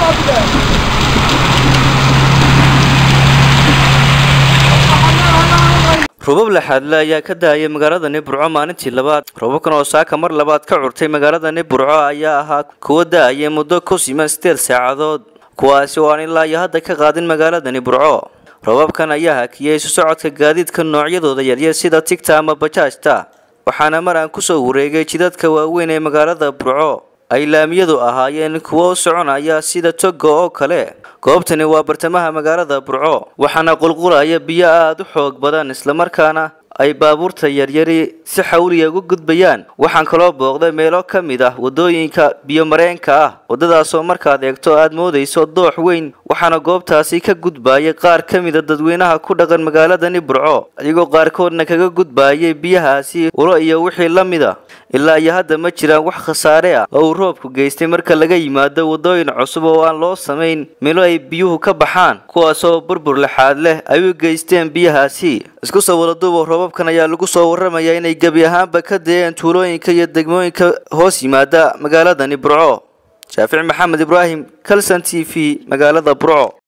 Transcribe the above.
robab laxaadle ayaa ka daayay magaaladani burco maalintii labaad robabkan oo saaka mar labaad ka curtay magaaladani burco ayaa ahaa kuwa da-aya muddo ku siman sideed saacadood kuwaasi oo aan ilaa iyo hadda ka qaadin magaaladani burco robabkan ayaa hakiyey isu socodka gaadiidka noocyadooda yaryar sida tigta ama bajaajta waxaana mar aan kusoo wareegay jidadka waaweyn ee magaalada burco ay laamiyadu ahaayeen kuwo u soconaya sida toga oo kale goobtani waa bartamaha magaalada burco waxaana qulqulaya biyo aada u xoog badan islamarkaana ay baabuurta yaryari si xawliya uga gudbayaan waxaan kaloo booqday meelo ka mid ah wadooyinka biyomareenka ah waddadaasoo markaad eegto aada moodayso doox weyn waxaana goobtaasi ka gudbayay qaar ka mida dadweynaha ku dhaqan magaaladani burco adigoo qaarkoodna kaga gudbayay biyahaasi ulo iyo wixii la mida ilaa iyo hadda ma jiraan wax khasaare ah oo uu roobku geystay marka laga yimaado waddooyin cusub oo aan loo samayn meelo ay biyuhu ka baxaan kuwaasoo burbur laxaad leh ay u geysteen biyahaasi isku soo wadaduuba roobabkan ayaa lagu soo warramayaa inay gebi ahaanba ka dayeen tuulooyinka iyo degmooyinka hoos yimaada magaaladani burco shaafic maxamed ibraahim calson t v magaalada burco